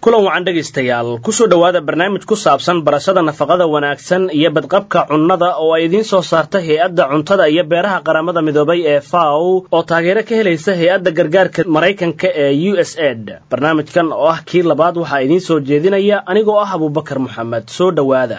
kulan wacan dhegaystayaal kusoo dhowaada barnaamij ku saabsan barashada nafaqada wanaagsan iyo badqabka cunnada oo ay idiin soo saarta hay-adda cuntada iyo beeraha qaramada midoobay ee faw oo taageero ka helaysa hay-adda gargaarka maraykanka ee u s ed barnaamijkan oo ah kii labaad waxaa idiin soo jeedinaya anigoo ah abuubakar moxamed soo dhowaada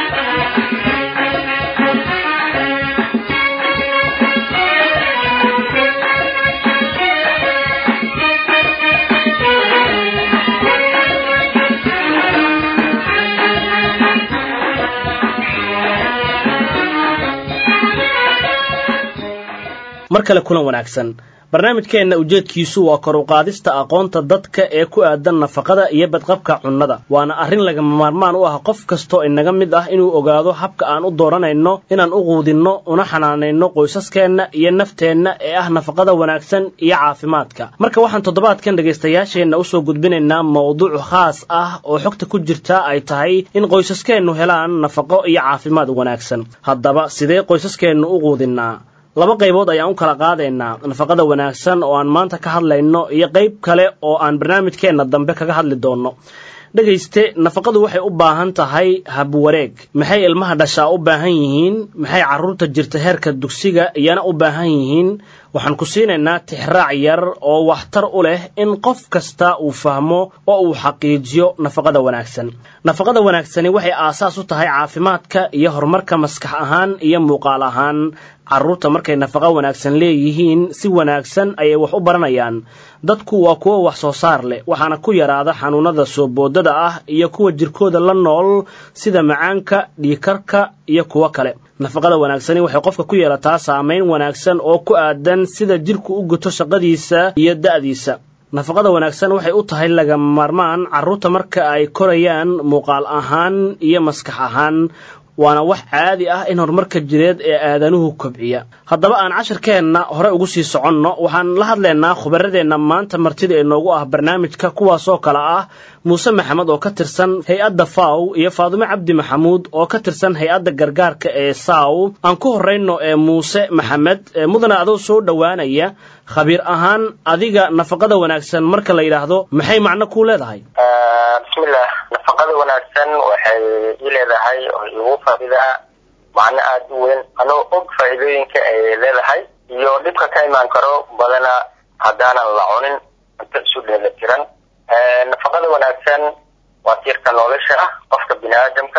mar kale kulan wanaagsan barnaamijkeenna ujeedkiisu waa kor u qaadista aqoonta dadka ee ku aadan nafaqada iyo badqabka cunnada waana arrin lagama maarmaan u ah qof kastoo inaga mid ah inuu ogaado habka aan u dooranayno inaan u quudinno una xanaanayno qoysaskeenna iyo nafteenna ee ah nafaqada wanaagsan iyo caafimaadka marka waxaan toddobaadkan dhegaystayaasheenna usoo gudbinaynaa mawduuc khaas ah oo xogta ku jirta ay tahay in qoysaskeennu helaan nafaqo iyo caafimaad wanaagsan haddaba sidee qoysaskeennu u quudinnaa laba qaybood ayaan u kala qaadaynaa nafaqada wanaagsan oo aan maanta ka hadlayno iyo qayb kale oo aan barnaamijkeenna dambe kaga hadli doonno dhegayste nafaqadu waxay u baahan tahay habwareeg maxay ilmaha dhashaa u baahan yihiin maxay carruurta jirta heerka dugsiga iyana u baahan yihiin waxaan ku siinaynaa tixraac yar oo waxtar u leh in qof kasta uu fahmo oo uu xaqiijiyo nafaqada wanaagsan nafaqada wanaagsani waxay aasaas u tahay caafimaadka iyo horumarka maskax ahaan iyo muuqaal ahaan carruurta markay nafaqo wanaagsan leeyihiin si wanaagsan ayay wax u baranayaan dadku waa kuwo wax soo saar leh waxaana ku yaraada xanuunada soo boodada ah iyo kuwa jirkooda la nool sida macaanka dhiikarka iyo kuwo kale nafaqada wanaagsani waxay qofka ku yeelataa saamayn wanaagsan oo ku aadan sida jirku u guto shaqadiisa iyo da'diisa nafaqada wanaagsan waxay u tahay lagama maarmaan carruurta marka ay korayaan muuqaal ahaan iyo maskax ahaan waana wax caadi ah in horumarka jireed ee aadanuhu kobciya haddaba aan casharkeenna hore ugu sii soconno waxaan la hadlaynaa khubaradeenna maanta martida ee noogu ah barnaamijka kuwaasoo kale ah muuse maxamed oo ka tirsan hay-adda faw iyo faadume cabdi maxamuud oo ka tirsan hay-adda gargaarka ee saw aan ku horrayno ee muuse maxamed mudane adoo soo dhowaanaya khabiir ahaan adiga nafaqada wanaagsan marka la yidhaahdo maxay macno kuu leedahay bismillah nafaqada wanaagsan waxay ii leedahay oo igu faa'iidaa macno aada u weyn anoo og faa'iidooyinka ay leedahay iyo dhibka ka imaan karo badana haddaanan la cunin cunto isu dheela tiran nafaqada wanaagsan waa tiirka nolosha ah qofka bini aadamka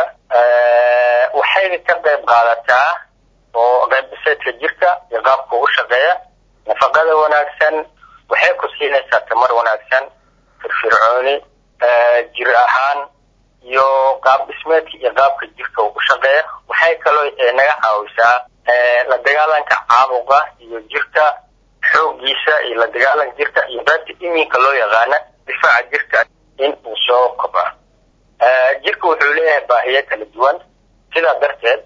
waxay ka qayb qaadataa oo qaybiseedka jirka iyo qaabka u shaqeeya nafaqada wanaagsan waxay ku siinaysaa tamar wanaagsan firfircooni jir ahaan iyo qaab dhismeedka iyo qaabka jirka u shaqeeya waxay kaloo naga caawisaa la dagaalanka caabuqa iyo jirka xoogiisa iyo la dagaalanka jirka iyo qaybta iminka loo yaqaana difaaca jirka in uu soo kobco jirka wuxuu leeyahay baahiyo kala duwan sidaa darteed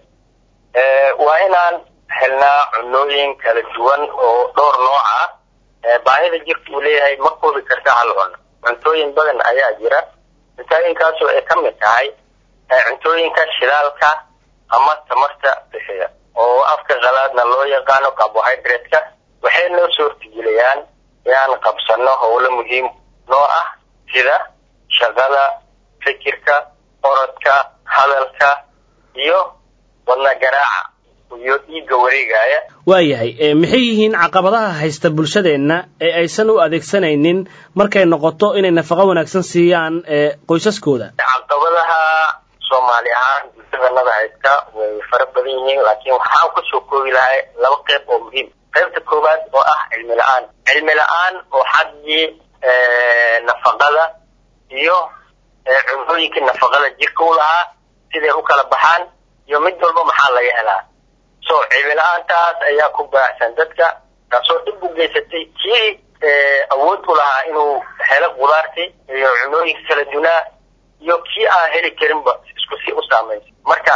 waa inaan helnaa cunooyin kala duwan oo dhowr nooc ah baahida jirka uu leeyahay ma koobi karta hal cuno cuntooyin badan ayaa jira cuntooyinkaasoo ay ka mid tahay cuntooyinka shidaalka ama tamarta bixiya oo afka qalaadna loo yaqaano carbohydrate-ka waxay noo suurtageliyaan inaan qabsano howlo muhiim noo ah sida shaqada fikirka orodka hadalka iyo wadna garaaca iyo dhiigga wareegaya waayahay maxay yihiin caqabadaha haysta bulshadeenna ee aysan u adeegsanaynin markay noqoto inay nafaqo wanaagsan siiyaan qoysaskooda caqabadaha soomaali ahaan bulshadanada haysta way fara badan yihiin laakiin waxaan kusoo koobi lahay laba qayb oo muhiim qaybta koowaad oo ah cilmi la-aan cilmi la-aan oo xaggii nafaqada iyo cunooyinkii nafaqada jirka u lahaa siday u kala baxaan iyo mid walba maxaa laga helaa so cilmi la-aantaas ayaa ku baacsan dadka taasoo dhib u geysatay kii awood u lahaa inuu helo qudaartii iyo cunooyinka kala dunaa iyo kii aan heli karinba isku si u saamaysa marka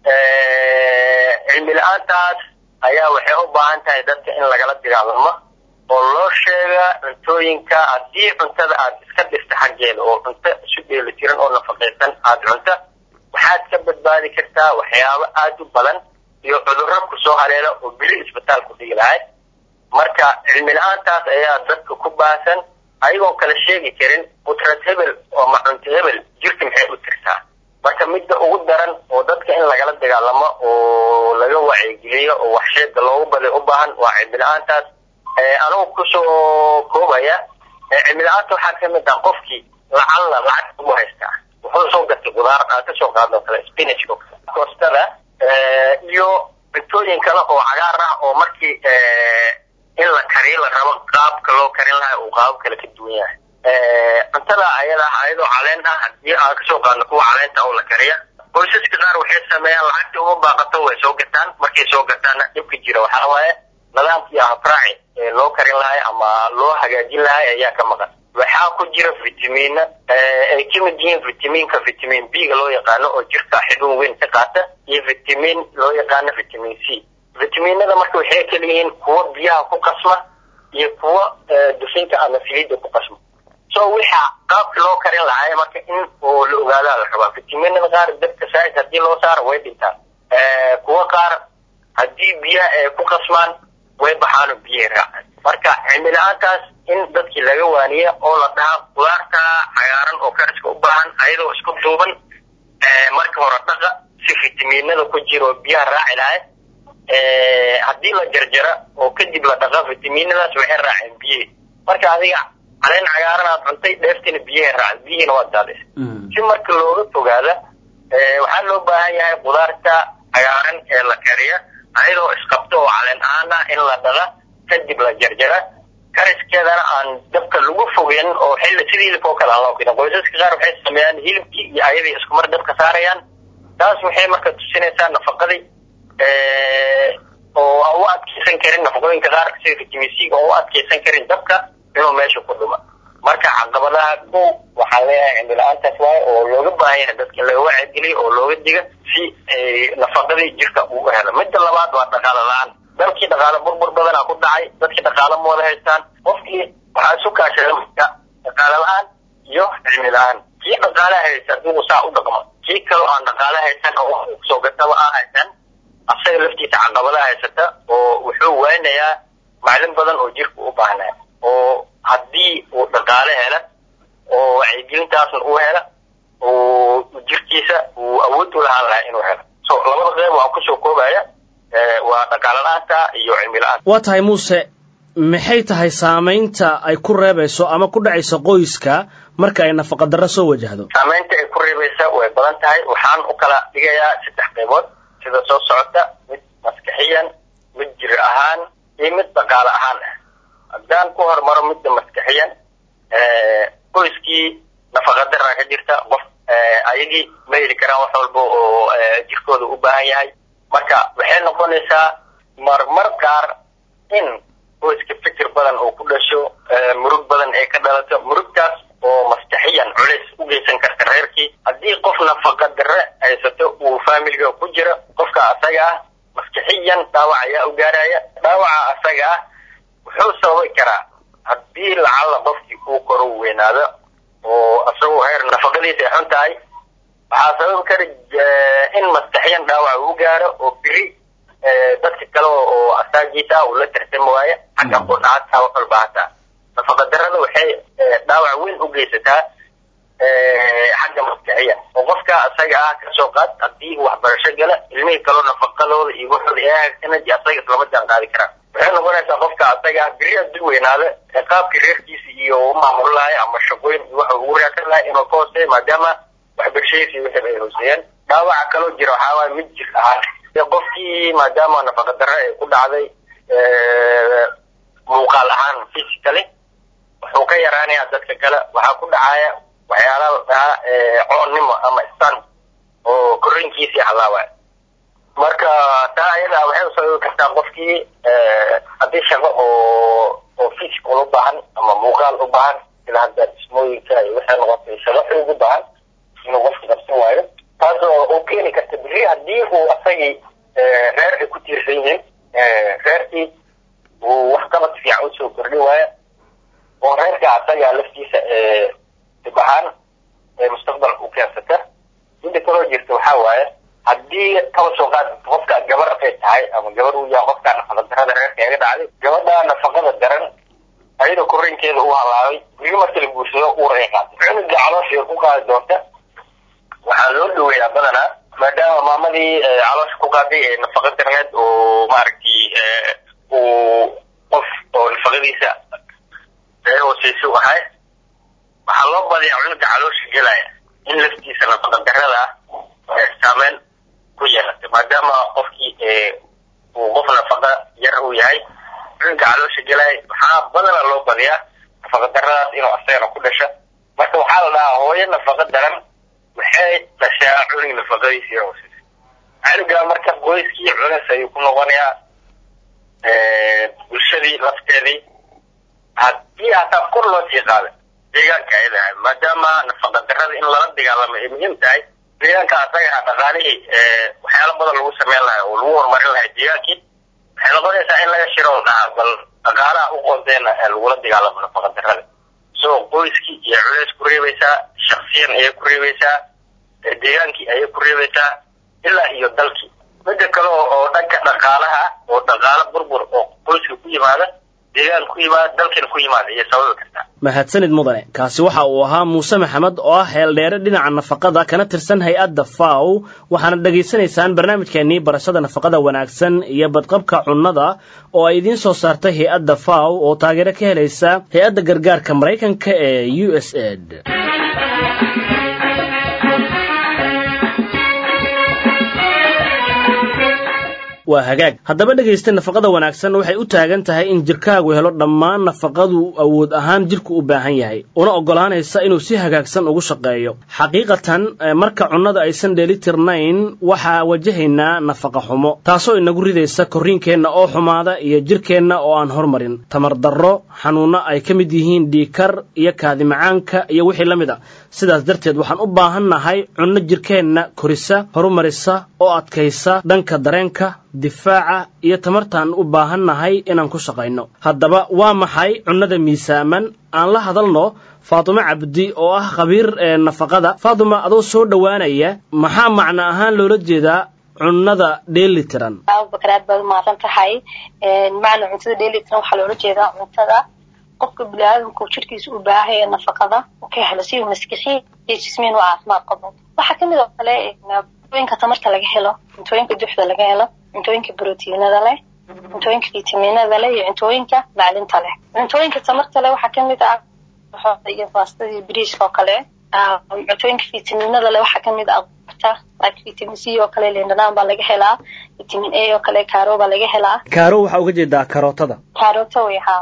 cilmi la-aantaas ayaa waxay u baahan tahay dadka in lagala dagaalamo oo loo sheega cuntooyinka haddii cuntada aad iska dhirta xaggeeda oo cunto isu dheeli tiran oo nafaqaysan aada cunta waxaad ka badbaadi kartaa waxyaabo aada u badan iyo cudurro kusoo haleela oo beri isbitaal ku dhigi lahay marka cilmi la-aantaas ayaa dadka ku baahsan ayagoon kala sheegi karin qudrad hebel ama cunto hebel jirka maxay u tirtaa marka midda ugu daran oo dadka in lagala dagaalamo oo laga wacyigeliyo oo waxsheeda loogu baday u baahan waa cimila-aantaas anugu kusoo koobaya cimila-aanta waxaa kamid ah qofkii lacalla lacag ugu haystaa wuxuu soo gatay qudaar aan kasoo qaadno kale spinach oo kale koostada iyo cuntooyin kale oo cagaar ah oo markii in la kariyo la rabo qaabka loo karin lahaa uu qaabo kale ka duwan yahay cuntada ayada ayadoo caleen ah hadii aan kasoo qaadno kuwa caleenta oo la kariya qoysaska qaar waxay sameeyaan lacagtii uma baaqato way soo gataan markay soo gataanna dhibka jira waxaa waaye nidaamkii habraaci ee loo karin lahay ama loo hagaajin lahay ayaa ka maqan waxaa ku jira vitamiina ay kamid yihiin vitamiinka vitamin b ga loo yaqaano oo jirka xidun weyn ka qaata iyo vitamin loo yaqaano vitamin c vitaminada marka waxay kala yihiin kuwa biyaha ku qasma iyo kuwa dufinka ama saliidda ku qasma so waxa qaabka loo karin lahaa marka in oo la ogaadaa la rabaa vitaminada qaar dabka saaid hadii loo saaro way dhintaan kuwa qaar haddii biyaha ay ku qasmaan way baxaano biyahay raacaan marka cimila-aantaas in dadkii laga waaniya oo la dhaha qudaarta cagaaran oo kariska u baahan ayadoo isku duuban marka hore dhaqa si vitaminada ku jira oo biyaha raaci lahay haddii la jarjara oo kadib la dhaqa vitaminadaas waxay raaceen biyihi marka adiga caleen cagaaran aad cuntay dheeftina biyahay raaceen biyihiina waa daadis si marka looga fogaada waxaa loo baahan yahay qudaarta cagaaran ee la kariya ayadoo isqabto oo caleen ahaan ah in la dhaqa kadib la jarjara kariskeedana aan dabka lagu fogeyn oo xilli sidii hilibka oo kale aan loo keenin qoysaska qaar waxay sameeyaan hilibkii iyo ayadii iskumar dabka saarayaan taas waxay marka tusinaysaa nafaqadii oo aan u adkeysan karin nafaqooyinka qaar sida vitamin c oo u adkeysan karin dabka inuu meesha ku dhuma marka caqabadaha ko waxaan leeyahay cimila-aantaas waaye oo looga baahan yahay dadka laga wacigeliyo oo looga diga si nafaqadii jirka uu helo midda labaad waa dhaqaalo la-aan dalkii dhaqaale burbur badanaa ku dhacay dadkii dhaqaalo ma wada haystaan qofkii waxaa isu kaashada marka dhaqaale la-aan iyo cilmi la-aan kii dhaqaale haysta hadduu saa u dhaqmo kii kaloo aan dhaqaale haysan oo soo gataba aan haysan asaga laftiisa caqabada haysata oo wuxuu waynayaa maclin badan oo jirka u baahnaa oo haddii uu dhaqaale hela oo wacyigelintaasna uu hela oo jirkiisa uu awood u lahaan lahaa inuu helo so labada qeyb waan kusoo koobaya waa dhaqaale la-aanta iyo cilmi la-aanta waa tahay muuse maxay tahay saamaynta ay ku reebayso ama ku dhacayso qoyska marka ay nafaqa darro soo wajahdo saamaynta ay ku reebaysa way badan tahay waxaan u kala dhigayaa saddex qaybood sida soo socota mid maskaxiyan mid jir ahaan iyo mid dhaqaale ahaan ah haddaan ku hormaro midda maskaxiyan qoyskii nafaqa daraa ka jirta qof ayagii ma heli karaan wax walba oo jirkooda u baahan yahay marka waxay noqonaysaa marmar qaar in qoyska fikir badan oo ku dhasho murug badan ay ka dhalato murugtaas oo maskaxiyan culays u geysan karta reerkii haddii qof nafaqa darre haysato uu faamiliga ku jira qofka asaga ah maskaxiyan dhaawac ayaa u gaaraya dhaawaca asaga ah wuxuu sababi karaa haddii lacalla qofkii uu koro weynaado oo asagoo heer nafaqadiisa ay xun tahay waxaa sababi kara in maskaxiyan dhaawac uu gaaro oo biri dadka kale oo asaagiisa ah uu la tartami waayo xagga qudha hataa wax walba hataa nafaqa darrada waxay dhaawac weyn u geysataa xagga maskaxiyan oo qofka asaga ah kasoo qaad haddii waxbarasho gala ilmihii kaloo nafaqadooda iyo waxooda ee hagaagsanadi asaga islama jaan qaadi karaan waxay noqonaysaa qofka asaga ah biri haddii weynaado qaabkii reerkiisa iyo u maamul lahay ama shaqooyin iyo waxa ugu raadsan lahay inuu ka hooseeyo maadaama waxbarashadiisa iyo wixii ay hooseeyeen dhaawaca kaloo jira waxaa waaya mid jir ahaan qofkii maadaama nafaqa darre ay ku dhacday muuqaal ahaan physically wuxuu ka yaraanayaa dadka kale waxaa ku dhacaya waxyaala la dhahaa coonnimo ama stan oo korriinkiisii halaawaya marka taa ayada waxay usababi kartaa qofkii haddii shaqo oo oo physical u baahan ama muuqaal u baahan sida hadda dhismooyinka iyo waxay noqotay shaqo xoog u baahan inuu qofka qabsan waayo taas oo u keeni karta biri haddii uu asagii reer ay ku tiirsan yihiin reerkii uu wax qabad fiican usoo kordhin waayo oo reerka asaga laftiisa dib ahaan mustaqbalka u keensata midda kaloo jirta waxaa waaye haddii kaba soo qaad qofka gabar ay tahay ama gabar uu yahay qofka nafaqa darada reerka iga dhacday gabadha nafaqada daran ayadoo korriinkeeda uu halaabay biri marka la guursado uur ay qaatay cunuga caloosha ku qaadi doonta waxaa loo dhaweeyaa badanaa maadaama maamadii caloosha ku qaaday ee nafaqa darneed oo maaragtay uu qof oo nafaqadiisa ee hooseysa u ahay waxaa loo badiyaa cunuga caloosha gelaya in laftiisa nafaqa darada ah saameyn ku yeelatay maadaama qofkii uu qof nafaqa yar uu yahay cunuga caloosha gelaya waxaa badanaa loo badiyaa nafaqa daradaas inuu asagana ku dhasha marka waxaa la dhahaa hooyo nafaqa daran waxay dhashaa cunug nafaqadiisa yar hooseysa cunuga marka qoyskii cunis ayuu ku noqonayaa bulshadii lafteedii haddii hataa kor loo sii qaada deegaanka ay dahay maadaama nafaqa darada in lala dagaalamo ay muhiim tahay deegaanka asaga dhaqaalihii waxyaalo badan lagu sameyn lahay oo lagu horumarin lahay deegaankii waxay noqonaysaa in laga shiro dhahaa bal dhaqaalaha u qoonteena lagula dagaalamo nafaqa darada so qoyskii iyo culeys ku reebaysaa shaksiyan ayay ku reebaysaa deegaankii ayay ku reebaysaa ilaa iyo dalkii midda kale oo dhanka dhaqaalaha oo dhaqaalo burbur oo qoyska ku yimaada deegaan ku yimaada dalkana ku yimaada iyo sababi kartaa mahadsanid mudane kaasi waxa uu ahaa muuse maxamed oo ah heeldheere dhinaca nafaqada kana tirsan hay-adda faw waxaana dhegaysanaysaan barnaamijkeenii barashada nafaqada wanaagsan iyo badqabka cunnada oo ay idiin soo saartay hay-adda faw oo taageero ka helaysa hay-adda gargaarka maraykanka ee u s aid waa hagaag haddaba dhegaysta nafaqada wanaagsan waxay u taagan tahay in jirkaagu helo dhammaan nafaqadu awood ahaan jirku u baahan yahay una oggolaanaysa inuu si hagaagsan ugu shaqeeyo xaqiiqatan marka cunnada aysan dheelitirnayn waxaa wajahaynaa nafaqa xumo taasoo inagu ridaysa korriinkeenna oo xumaada iyo jirkeenna oo aan hormarin tamar darro xanuunno ay ka mid yihiin dhiikar iyo kaadimacaanka iyo wixii la mid a sidaas darteed waxaan u baahannahay cunno jirkeenna korisa horumarisa oo adkaysa dhanka dareenka difaaca iyo tamartaan u baahannahay inaan ku shaqayno haddaba waa maxay cunnada miisaaman aan la hadalno faatimo cabdi oo ah khabiir ee nafaqada faatuma adoo soo dhowaanaya maxaa macno ahaan loola jeedaa cunnada dheelitiran abubakar aad baad umahadsan tahay macna cuntada dheelitiran waxaa loola jeedaa cuntada qofka biniaadamku jirkiisa u baahay ee nafaqada u ka helo si uu maskixiin iyo jismiin u caafimaad qabo waxaa kamid oo kale cuntooyinka tamarta laga helo cuntooyinka duxda laga helo cuntooyinka brotiinada leh cuntooyinka fitaminada leh iyo cuntooyinka maclinta leh cuntooyinka tamarta leh waxaa kamid ah iyo baastada iyo biriiska oo kale cuntooyinka fitaminada leh waxaa kamid ah ta like vitamin c oo kale lindhanaan baa laga helaa vitamin a oo kale caro baa laga helaa kaaro waxaa uga jeedaa karootada karoota way haa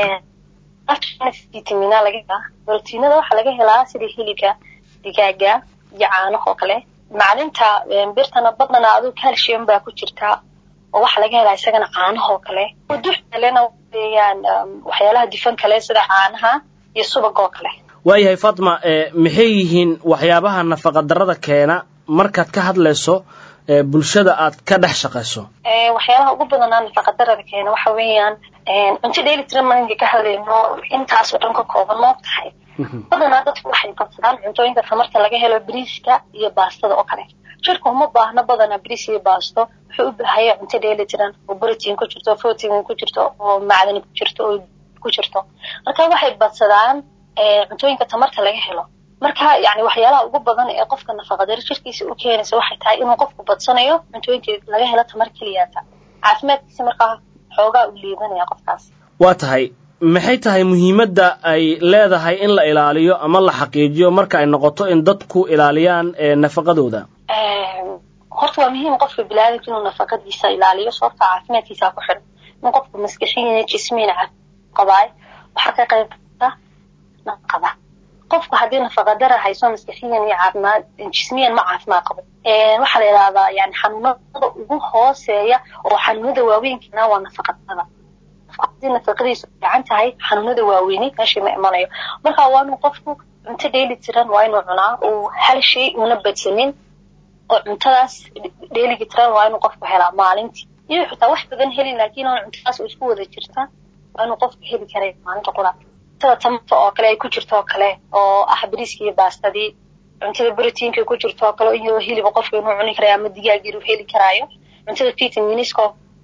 vitamina laga helaa brotiinada waxaa laga helaa sida hilibka digaaga iyo caanaha oo kale maclinta birtana badnana aduu calcium baa ku jirtaa oo waxaa laga helaa isagana caanaha oo kale dux kalena weeyaan waxyaalaha difan kale sida caanaha iyo subag oo kale waayahay fatima maxay yihiin waxyaabaha nafaqa darrada keena markaad ka hadlayso bulshada aad ka dhex shaqayso waxyaalaha ugu badanaa nafaqa darada keena waxa weeyaan cunto dheeli tiran malinka ka hadlayno intaas oo dhan ka kooban moo tahay badanaa dadku waxay qabsadaan cuntooyinka tamarta laga helo bariiska iyo baastada oo kale jirka uma baahno badanaa bariis iyo baasto wuxuu u baahaya cunto dheeli tiran oo brotiin ku jirto protein ku jirto oo macdani ku jirto oo ku jirto marka waxay badsadaan cuntooyinka tamarta laga helo marka yani waxyaalaha ugu badan ee qofka nafaqadaro jirkiisa u keenaysa waxay tahay inuu qofku badsanayo cuntooyinka laga helo tamar keliyata caafimaadkiisa markaa xoogaa u liibanaya qofkaas waa tahay maxay tahay muhiimadda ay leedahay in la ilaaliyo ama la xaqiijiyo marka ay noqoto in dadku ilaaliyaan nafaqadooda horta waa muhiim qofka bilaadamka inuu nafaqadiisa ilaaliyo sababta caafimaadkiisa ku xiran in qofku maskixiina jismiina qabaay waxaa ka qayb qata naqada qofku haddii nafaqadara hayso maskixiyan iyo caafimaad jismiyan ma caafimaad qabo waxaa la yidhahdaa yani xanuunada ugu hooseeya oo xanuunada waaweynkeena waa nafaqadada haddii nafaqadiisu fiican tahay xanuunada waaweyni meesha ma imanayo marka waa inuu qofku cunto dheeli tiran waa inuu cunaa uu hal shay una badsanin oo cuntadaas dheeligi tiran waa inuu qofku helaa maalintii iyo xitaa wax badan helin laakiin aan cuntadaas u isku wada jirta waa inuu qofku heli karay maalinta qura cuntada tamarta oo kale ay ku jirto oo kale oo ah bariiskii iyo baastadii cuntada brotiinka ku jirto oo kale iyadoo hiliba qofka inuu cuni karayo ama digaag inuu heli karaayo cuntada vitaminiska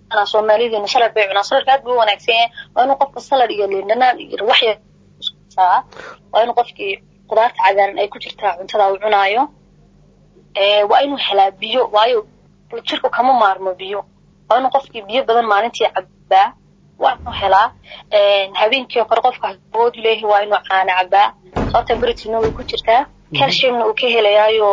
badanaa soomaalideena salad bay cunaan saladka aad buu u wanaagsan yahay waa inuu qofka salad iyo liindhanaan iyo waxya waa inuu qofkii qudaarta cagaaran ay ku jirtaa cuntada uu cunaayo waa inuu helaa biyo waayo jirku kama maarmo biyo waa inuu qofkii biyo badan maalintii cabaa waa inuu helaa habeenkii oo kale qofka awood leeyahay waa inuu caana cabaa sababta britina way ku jirtaa calciumna uu ka helayaayo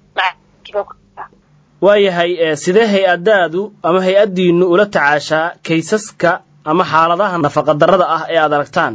waayahay sidee hay-adaadu ama hay-addiinu ula tacaashaa kaysaska ama xaaladaha nafaqadarrada ah ee aad aragtaan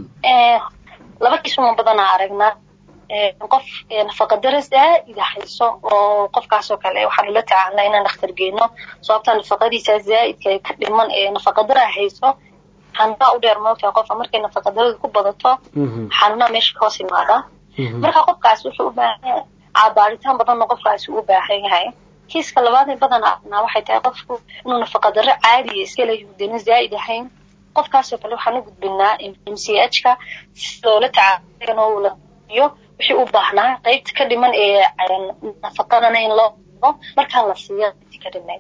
laba kiisuma badanaa aragnaa qof nafaqadaro zaa'id hayso oo qofkaasoo kale waxaan ula tacaalnaa inaan dhakhtar geyno sababta nafaqadiisa zaa'idka ka dhiman ee nafaqadara hayso xanuunaa u dheer moogtaa qofka markay nafaqadaradu ku badato xanuunaa meesha ka hoos imaada marka qofkaas wuxuu u baahan yahay caabaaritaan badanna qofkaasi u baahan yahay kiiska labaadee badan aragnaa waxay tahay qofku inuu nafaqadaro caadiya iska leeyahay dena zaa'id ahayn qofkaasoo kale waxaan u gudbinaa m c h ka si loola tacaalayo wixii u baahnaa qaybta ka dhiman ee nafaqadana in loo markaa la siiyo qaybtii ka dhimayd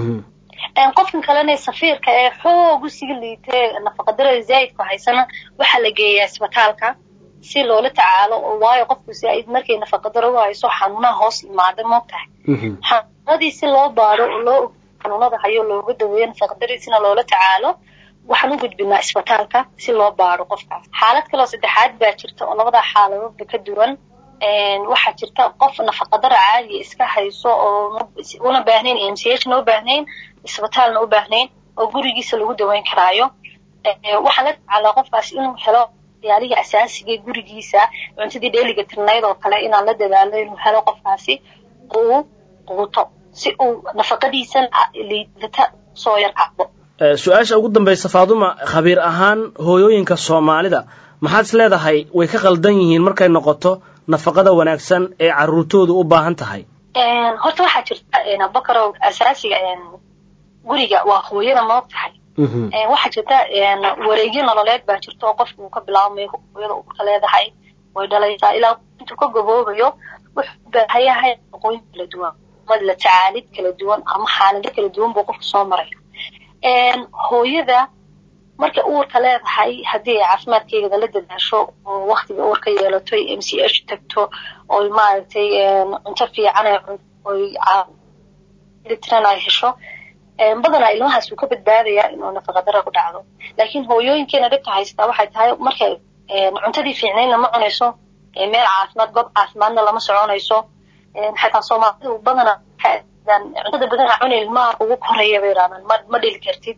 qofkan kalena safiirka ee xoog u sii liitay nafaqadarada zaa'idku haysana waxaa la geeyaa isbitaalka si loola tacaalo waayo qofku zaa'id markay nafaqadaro u hayso xanuunaha hoos imaada moogtahay xanuunadii si loo baaro oo loo xanuunada hayo looga daweeyo nafaqadariisina loola tacaalo waxaan u gudbinaa isbitaalka si loo baaro qofkaas xaalad kaloo saddexaad baa jirta oo labadaa xaaladoodba ka duwan waxaa jirta qof nafaqadara caadiya iska hayso oo una baahnayn m c h na u baahnayn isbitaalna u baahnayn oo gurigiisa lagu daweyn karaayo waxaan la tacaalaa qofkaas inuu helo yaalihii asaasiga gurigiisa cuntadii dheeliga tirnayd oo kale inaan la dadaalo inuu helo qofkaasi uu quuto si uu nafaqadiisan liidata soo yar kacdo su-aasha ugu dambaysa faaduma khabiir ahaan hooyooyinka soomaalida maxaad is leedahay way ka qaldan yihiin markay noqoto nafaqada wanaagsan ee carruurtoodu u baahan tahay horta waxaa jirta bakarow asaasiga guriga waa hooyada moog tahay waxaa jirta wareegyo nololeed baa jirta oo qofka uu ka bilaabmayo hooyada uurka leedahay way dhalaysaa ilaa intuu ka gaboobayo wuxuu u baahan yahay aqooyin kala duwan ama la tacaalid kala duwan ama xaalado kala duwan buu qofka soo maraya hooyada markay uurka leedahay haddii ay caafimaadkeeda la dadaasho oo waktiga uurka yeelato ay m c h tagto oy maaragtay cunto fiican oy tiran ay hesho badanaa ilmahaas uu ka badbaadayaa inuu nafaqadara ku dhacdo laakiin hooyooyinkeena dhibka haystaa waxay tahay markay cuntadii fiicnaydna ma cunayso meel caafimaad goob caafimaadna lama soconayso xataa soomaalidu badanaa cuntada badanaa cuna ilmaha ugu koraya bay yidhahdaan ma ma dhili kartid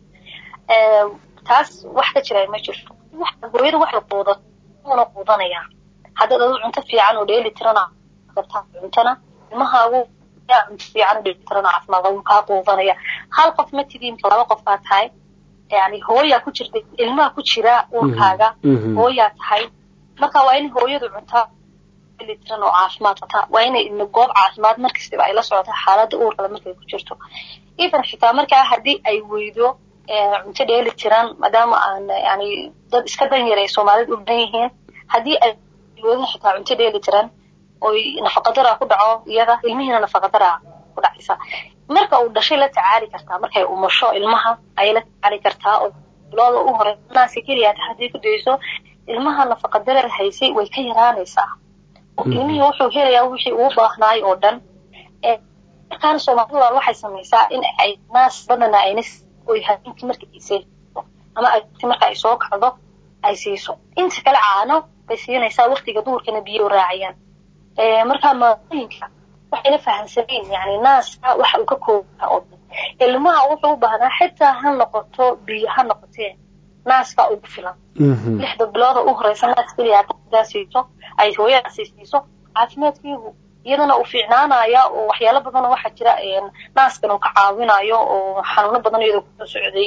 taas wax ka jira ma jirto hooyada waxay quudato una quudanayaa haddaad adu cunto fiican oo dheeli tirana qabtaa cuntana ilmahaagu yaa cunto fiican oo dheeli tirana caafimaad wuu kaa quudanaya hal qof ma tidiin laba qof baa tahay yani hooyaa ku jirta ilmaha ku jira uurkaaga hooyaa tahay marka waa in hooyadu cuntaa tiran oo caafimaad qabtaa waa inay goob caafimaad markastaba ay la socotaa xaaladda uurkale markay ku jirto even xitaa markaa haddii ay weydo cunto dheeli tiran maadaama aan yani dad iska dan yar ay soomaalida u badan yihiin haddii ay weydo xitaa cunto dheeli tiran oy nafaqadara ku dhaco iyada ilmihiina nafaqadara ku dhacaysa marka uu dhashay la tacaali kartaa markay umasho ilmaha ayay la tacaali kartaa oo bilooda u hore naaska keliya haddii ku dayso ilmaha nafaqadara haysay way ka yaraanaysaa ilmihii wuxuu helayaa wixii uu baahnaay oo dhan markaana soomaalida waxay samaysaa in ay naas badana ayna oy habeenkii marka ay seexdo ama agti marka ay soo kacdo ay siiso inta kale caano bay siinaysaa waktiga duurkana biyo raaciyaan markaa maamooyinka waxayna fahamsanayn yani naaska waxa uu ka koobaa oo dhan ilmaha wuxuu u baahnaa xitaa ha noqoto biyo ha noqotee naaska ugu filan lixda bilooda u horeysa naas keliya daa siiso ay hooyadaasi siiso caafimaadkiigu iyadana uu fiicnaanaya oo waxyaalo badan waxaa jira naaskan uu ka caawinayo oo xanuuno badan iyadoo kusoo socday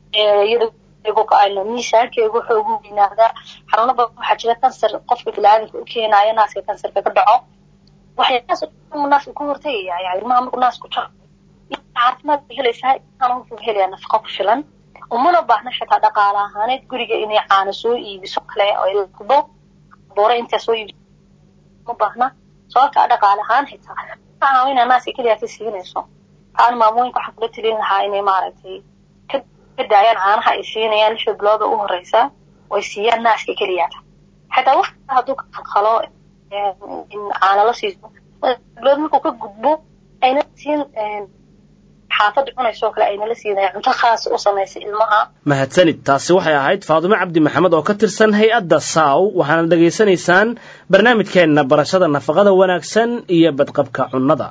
iyadoo miisaankeegu wuxuu ugu weynaadaa xanuuno badan waxaa jira kansar qofka bilaadanka u keenayo naaska kansarka ka dhaco waxyaalahaas naasku ka hortagaya yani ilmaha markuu naasku jaro caafimaad bay helaysaa ilmahana wuxuu helayaa nafaqo ku filan umana baahna xitaa dhaqaale ahaaneed guriga inay caano soo iibiso kale oo ildo boore intaa soo iibiso ma baahna sababta dhaqaale ahaan xitaa ma caawina naaska keliya ka siinayso waxaan maamooyinka waxaan kula talin lahaa inay maaragtay ka ka daayaan caanaha ay siinayaan lixda bilooda u horeysa way siiyaan naaska keliyaata xataa wax hadduu ka qalqalo in caano la siiso bilood markuu ka gudbo ayna siin xaafadda cunaysoo kale aynala siinaya cunto khaas u samaysay ilmaha mahadsanid taasi waxay ahayd faadumo cabdi maxamed oo ka tirsan hay-adda saaw waxaana dhegaysanaysaan barnaamijkeenna barashada nafaqada wanaagsan iyo badqabka cunnada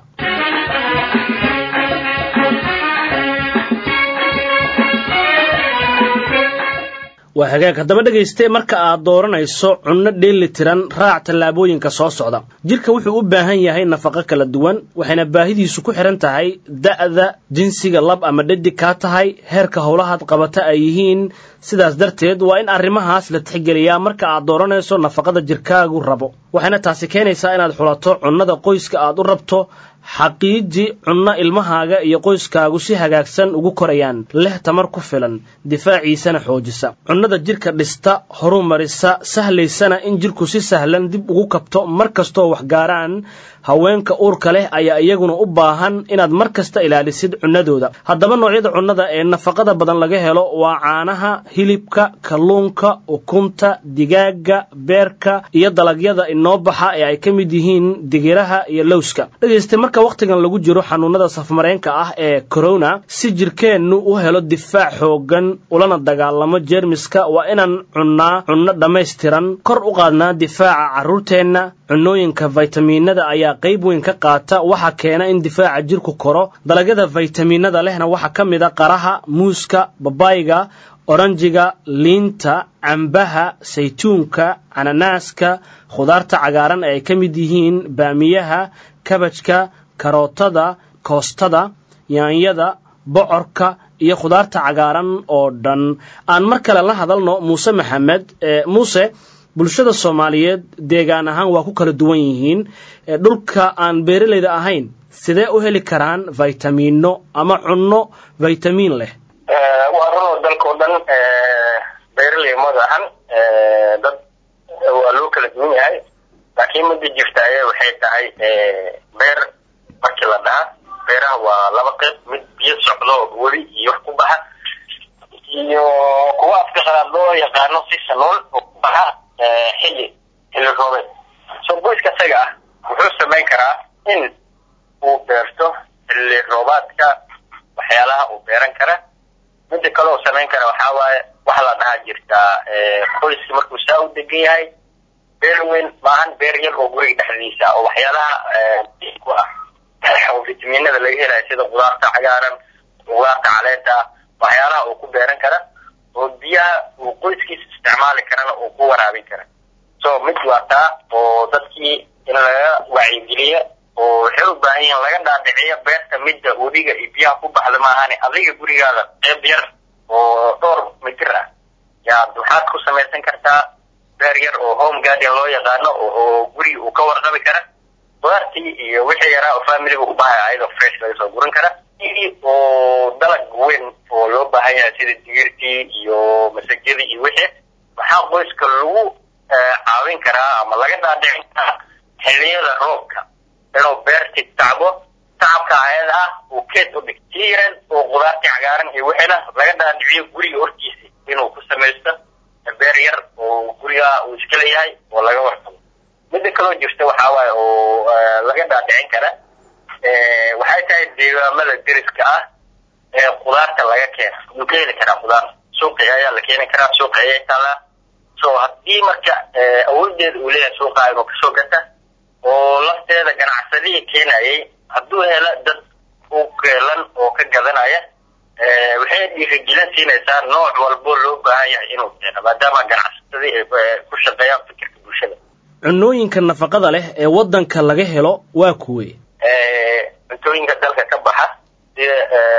waa hagaag haddaba dhegayste marka aad dooranayso cunno dheeli tiran raac tallaabooyinka soo socda jidhka wuxuu u baahan yahay nafaqo kala duwan waxayna baahidiisu ku xidhan tahay da'da jinsiga lab ama dhadig kaa tahay heerka howlahaad qabata ay yihiin sidaas darteed waa in arrimahaas la tixgeliyaa marka aad dooranayso nafaqada jirkaagu rabo waxayna taasi keenaysaa inaad xulato cunnada qoyska aad u rabto xaqiiji cunno ilmahaaga iyo qoyskaagu si hagaagsan ugu korayaan leh tamar ku filan difaaciisana xoojisa cunnada jidhka dhista horumarisa sahlaysana in jidhku si sahlan dib ugu kabto mar kastoo waxgaaraan haweenka uurka leh ayaa iyaguna u baahan inaad mar kasta ilaalisid cunnadooda haddaba noocyada cunnada ee nafaqada badan laga helo waa caanaha hilibka kalluunka ukunta digaaga beerka iyo dalagyada inoo baxa ee ay ka mid yihiin digiraha iyo lowska dhegayste marka wakhtigan lagu jiro xanuunada safmareenka ah ee corona si jirkeennu u helo difaac xooggan ulana dagaalamo jeermiska waa inaan cunnaa cunno dhammaystiran kor u qaadnaa difaaca carruurteenna cunnooyinka faytamiinada ayaa qayb weyn ka qaata waxa keena in difaaca jirku koro dalagyada faytamiinada lehna waxaa ka mid a qaraha muuska babayga oranjiga liinta cambaha saytuunka cananaaska khudaarta cagaaran ee ay ka mid yihiin baamiyaha kabajka karootada koostada yaanyada bocorka iyo khudaarta cagaaran oo dhan aan mar kale la hadalno muuse maxamed muuse bulshada soomaaliyeed deegaan ahaan waa ku kala duwan yihiin dhulka aan beeralayda ahayn sidee u heli karaan faytamiino ama cunno faytamiin leh waa runoo dalkao dhan beeraley madahan dad waa loo kala duwan yahay laakiin mida jirta aya waxay tahay beer markii la dhaha beeraha waa laba qayb mid biyo socdo weli iyo wax ku baxa iyo kuwa afka qalaad loo yaqaano si sanool oo ku baxa xilli xilli roobeed soo qoyska isaga ah wuxuu samayn karaa in uu beerto xilli roobaadka waxyaalaha uu beeran kara mida kale oo samayn kara waxaa waaye waxa la dhahaa jirtaa qoyska markuu saa u degan yahay beer weyn maahan beer yar oo guriga dhexdiisa oo waxyaalaha ku ah oo fitaminada laga helayo sida qudaarta cagaaran qudaarta caleenta ah waxyaalaha uu ku beeran kara oo biyaha uu qoyskiisa isticmaali karana uu ku waraabin kara so mid waa taa oo dadkii in laga wacyigeliyo oo waxay u baahan yihiin laga dhaadhiciyo beerta midda webiga iyo biyaha ku baxda maahane adiga gurigaada qeyb yar oo dhowr mitir ah yaad waxaad ku samaysan kartaa beer yar oo home garden loo yaqaano oo guriga uu ka warqabi kara qudaartii iyo wixii yaraa oo familiga u baahaya ayadoo fresh laga soo guran kara oo dalag weyn oo loo baahan yahay sida digirtii iyo masajadii iyo wixii waxaa qoyska lagu caawin karaa ama laga dhaadhicin karaa xilliyada roobka inuu beerti tacbo tacabka ayada ah uu keed u dhig si yaran oo qudaartii cagaaran iyo wixiina laga dhaadhiciyo guriga hortiisa inuu ku samaysto beer yar oo guriga uu iska leeyahay oo laga warqabo midda kaloo jirta waxaa waaye oo laga dhaadhicin kara waxay tahay deegaamada deriska ah ee qudaarta laga keena wuu ka heli karaa qudaar suuqi ayaa la keeni karaa suuqi ayay taalaa so haddii marka awoodeeda uu leeyahay suuqa inuu kasoo gata oo lafteeda ganacsadihii keenayay hadduu helo dad u keelan oo ka gadanaya waxay dhiirigelin siinaysaa nooc walbo loo baahan yahay inuu keeno maadaama ganacsadii ay ku shaqeeyaan fikirka bulshada cunnooyinka nafaqada leh ee waddanka laga helo waa kuwe cuntooyinka dalka ka baxa sida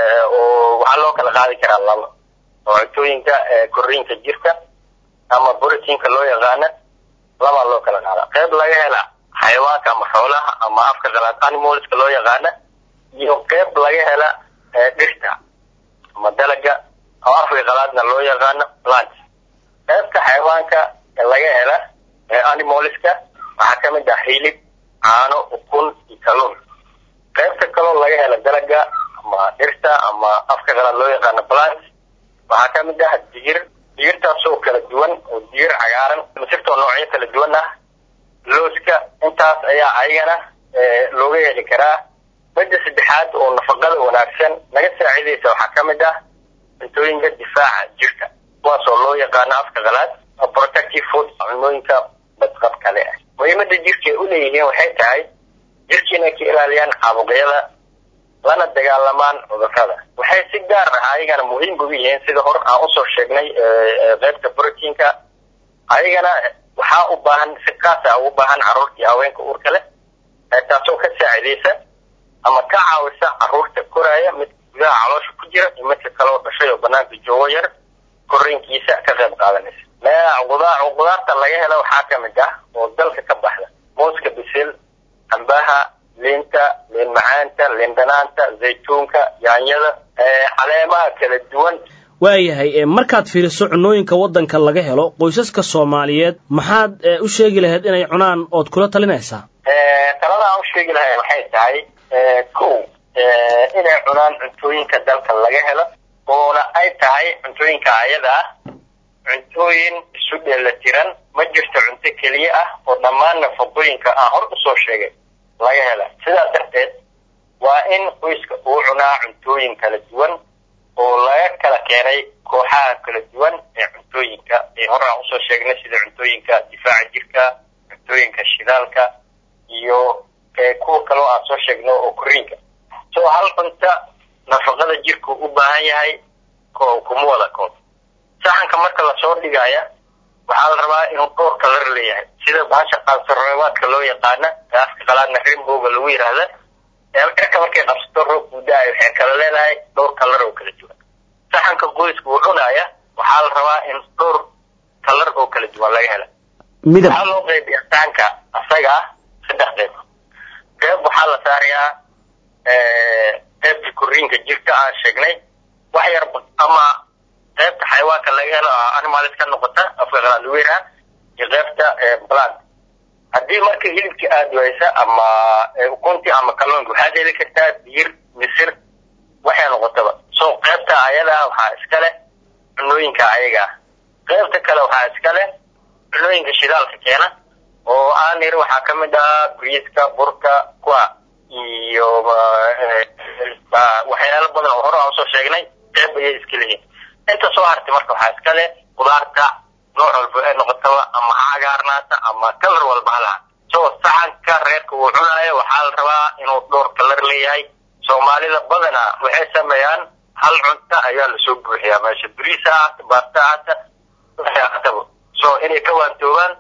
oo waxaa loo kala qaadi karaa laba oo cuntooyinka koriinka jirka ama borotiinka loo yaqaana labaa loo kala qaada qayb laga hela xayawaanka ama xoolaha ama afka qalaad animalska loo yaqaana iyo qayb laga hela dhirta ama dalaga oo afka qalaadna loo yaqaano plant qaybta xayawaanka laga hela animalska waxaa kamid ah hilib caano ukun iyo kalluun qaybta kaloo laga hela dalaga ama dhirta ama afka qalaad loo yaqaano plant waxaa ka mid ah digir digirtaasoo kala duwan oo digir cagaaran masirtoo noocyo kala duwan ah looska intaas ayaa ayagana looga heli karaa midda saddexaad oo nafaqada wanaagsan naga saacidaysa waxaa ka mid ah cuntooyinka difaaca jirka kuwaasoo loo yaqaano afka qalaad protective food cunooyinka badqab kale ah muhiimada jirka ay uleeyihiin waxay tahay jirka inay ka ilaaliyaan caabuqyada lana dagaalamaan cudurrada waxay si gaar ah ayagana muhiim ugu yihiin sida hor aan usoo sheegnay qaybta brotiinka ayagana waxaa u baahan si kaasa ugu baahan carruurta iyo haweenka uurka leh taasoo ka saacidaysa ama ka caawisa carruurta koraya mid gudaha caloosha ku jira iyo midka kaleo dhashay oo banaanka joogo yar korriinkiisa ka qayb qaadanaysa qudaarta laga helo waxaa ka mid ah oo dalka ka baxda mooska bisil cambaha liinta liin macaanta liin dhanaanta zaytuunka yaanyada caleemaha kala duwan waayahay markaad fiiriso cunooyinka waddanka laga helo qoysaska soomaaliyeed maxaad u sheegi lahayd inay cunaan ood kula talinaysaa talada aan u sheegi lahay waxay tahay kow inay cunaan cuntooyinka dalka laga helo oona ay tahay cuntooyinka ayada ah cuntooyin isu dheelatiran ma jirto cunto keliya ah oo dhammaan nafaqooyinka aan hor usoo sheegay laga hela sidaas darteed waa in qoyska uu cunaa cuntooyin kala duwan oo laga kala keenay kooxaha kala duwan ee cuntooyinka ee hor aan usoo sheegnay sida cuntooyinka difaaca jirka cuntooyinka shidaalka iyo kuwa kaleo aan soo sheegno oo koriinka so hal cunta nafaqada jirku u baahan yahay ko kuma wada koob saxanka marka lasoo dhigaya waxaa la rabaa inuu dhowr kalar leeyahay sida baasha qaansareebaadka loo yaqaana afka qalaadna rainbowga lagu yidhaahda cirka markay qabsato roob guudaayo waxay kala leedahay dhowr kalar oo kala duwan saxanka qoyska uu cunaya waxaa la rabaa in dhowr kalar oo kala duwan laga hela waxaa loo qaybiya saxanka asaga ah saddex qayb qayb waxaa la saarayaa qaybta koriinka jirka aan sheegnay wax yar ama qaybta xayawaanka laga helo animalis ka noqota afka qalaad lagu yidhaha iyo qaybta plant haddii marka hilibka aada waysa ama ukunti ama kalluunka waxaad heli kartaa digir misir waxay noqotaba so qaybta ayada ah waxaa iska leh cunooyinka ayaga ah qaybta kale waxaa iska leh cunooyinka shidaalka keena oo aan yiri waxaa ka mid ah briiska burka kuwa iyo waxyaalo badan oo hore aan usoo sheegnay qayb ayay iska lehiin inta soo hartay marka waxaa iska leh qudaarta nooc walba ee noqotaba ama ha cagaarnaata ama kalar walba ha laha so saxanka reerka uu cunaayo waxaa la rabaa inuu dhowr kalar leeyahay soomaalida badana waxay sameeyaan hal cunta ayaa lasoo buuxiyaa meesha bariis ha ahata baasta ahata waxay ahataba so inay ka waantoobaan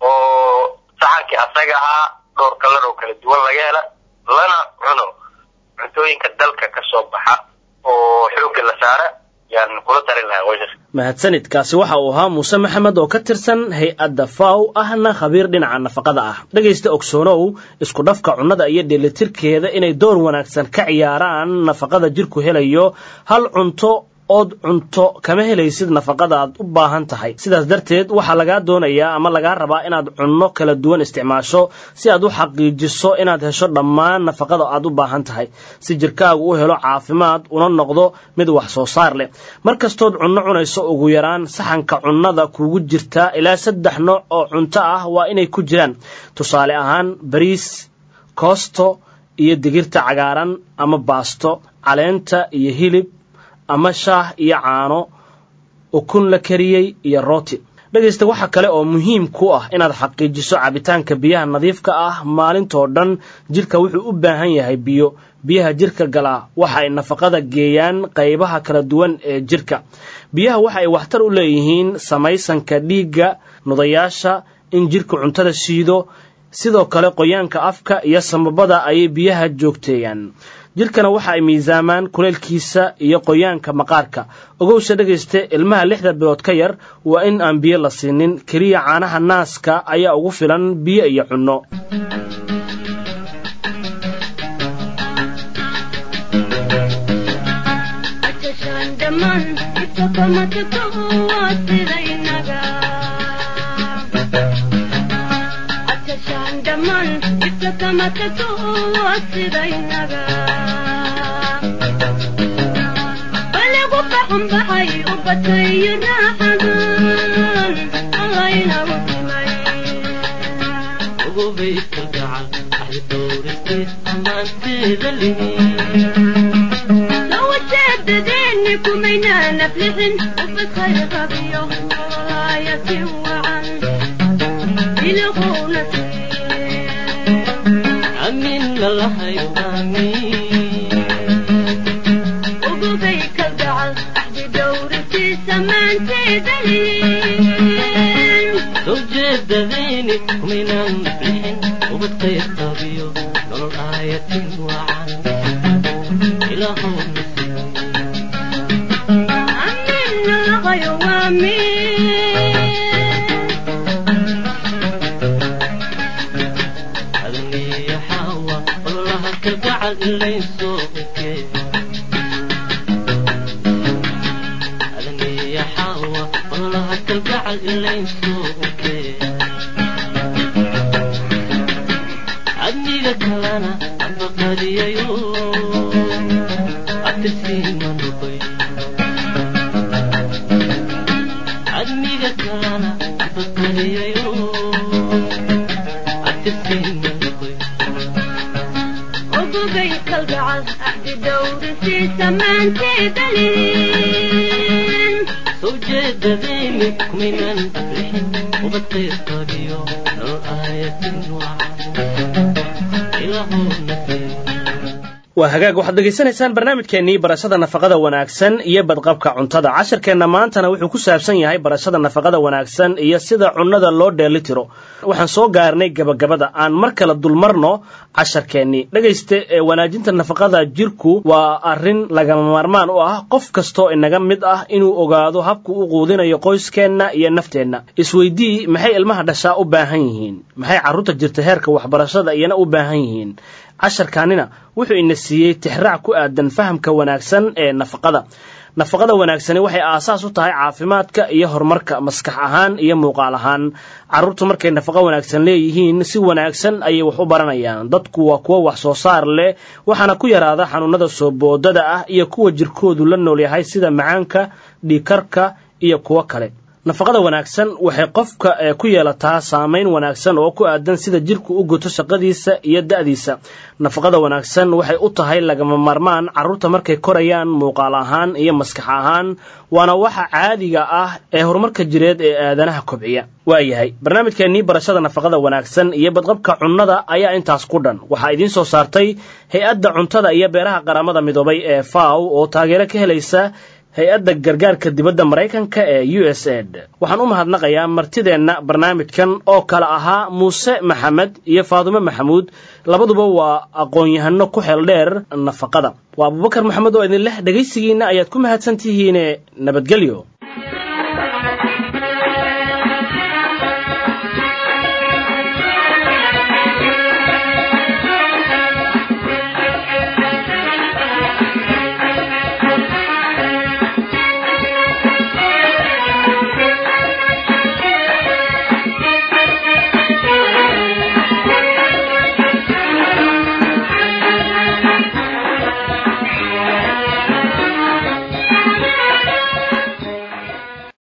oo saxankii asaga ahaa dhowr kalar oo kala duwan laga hela lana cuno cuntooyinka dalka ka soo baxa oo xoogga la saara yaan kula talin lahaa qoysaska mahadsanidkaasi waxa uu ahaa muuse maxamed oo ka tirsan hay-adda faw ahna khabiir dhinaca nafaqada ah dhegaysta ogsoonow isku dhafka cunnada iyo dheelitirkeeda inay door wanaagsan ka ciyaaraan nafaqada jirku helayo hal cunto ood cunto kama helaysid nafaqada aad u baahan tahay sidaas darteed waxaa lagaa doonayaa ama lagaa rabaa inaad cunno kala duwan isticmaasho si aad u xaqiijiso inaad hesho dhammaan nafaqada aad u baahan tahay si jirkaagu u helo caafimaad una noqdo mid wax soo saar leh mar kastood cunno cunayso ugu yaraan saxanka cunnada kugu jirtaa ilaa saddex nooc oo cunto ah waa inay ku jiraan tusaale ahaan bariis koosto iyo digirta cagaaran ama baasto caleenta iyo hilib ama shaah iyo caano ukun la kariyey iyo rooti dhegaysta waxa kale oo muhiim ku ah inaad xaqiijiso cabitaanka biyaha nadiifka ah maalintoo dhan jirka wuxuu u baahan yahay biyo biyaha jirka galaa waxa ay nafaqada geeyaan qaybaha kala duwan ee jirka biyaha waxa ay waxtar u leeyihiin samaysanka dhiigga nudayaasha in jirka cuntada shiido sidoo kale qoyaanka afka iyo samabada ayay biyaha joogteeyaan jirkana waxa ay miisaamaan kuleylkiisa iyo qoyaanka maqaarka ogowsha dhegayste ilmaha lixda bilood ka yar waa in aan biyo la siinin keliya caanaha naaska ayaa ugu filan biyo iyo cunno baligu baxunbaxay waa hagaag waxaad dhegaysanaysaan barnaamijkeennii barashada nafaqada wanaagsan iyo badqabka cuntada casharkeenna maantana wuxuu ku saabsan yahay barashada nafaqada wanaagsan iyo sida cunnada loo dheeli tiro waxaan soo gaarnay gebagabada aan mar kale dulmarno casharkeennii dhegayste ee wanaajinta nafaqada jirku waa arrin lagama maarmaan u ah qof kastoo inaga mid ah inuu ogaado habku u quudinayo qoyskeenna iyo nafteenna isweydii maxay ilmaha dhashaa u baahan yihiin maxay carruurta jirta heerka waxbarashada iyana u baahan yihiin casharkaanina wuxuu ina siiyey tixraac ku aadan fahamka wanaagsan ee nafaqada nafaqada wanaagsani waxay aasaas u tahay caafimaadka iyo horumarka maskax ahaan iyo muuqaal ahaan carruurtu markay nafaqo wanaagsan leeyihiin si wanaagsan ayay wax u baranayaan dadku waa kuwo wax soo saar leh waxaana ku yaraada xanuunada soo boodada ah iyo kuwa jirkoodu la nool yahay sida macaanka dhiikarka iyo kuwo kale nafaqada wanaagsan waxay qofka ku yeelataa saamayn wanaagsan oo ku aadan sida jirku u guto shaqadiisa iyo da'diisa nafaqada wanaagsan waxay u tahay lagama maarmaan carruurta markay korayaan muuqaal ahaan iyo maskax ahaan waana waxa caadiga ah ee horumarka jireed ee aadanaha kobciya waayahay barnaamijkeennii barashada nafaqada wanaagsan iyo badqabka cunnada ayaa intaas ku dhan waxaa idiin soo saartay hay-adda cuntada iyo beeraha qaramada midoobay ee faw oo taageero ka helaysa hay-adda gargaarka dibadda maraykanka ee u s aid waxaan u mahadnaqayaa martideenna barnaamijkan oo kale ahaa muuse maxamed iyo faadume maxamuud labaduba waa aqoon-yahano ku xeel dheer nafaqada waa abubakar maxamed oo idin leh dhegaysigiinna ayaad ku mahadsan tihiine nabadgelyo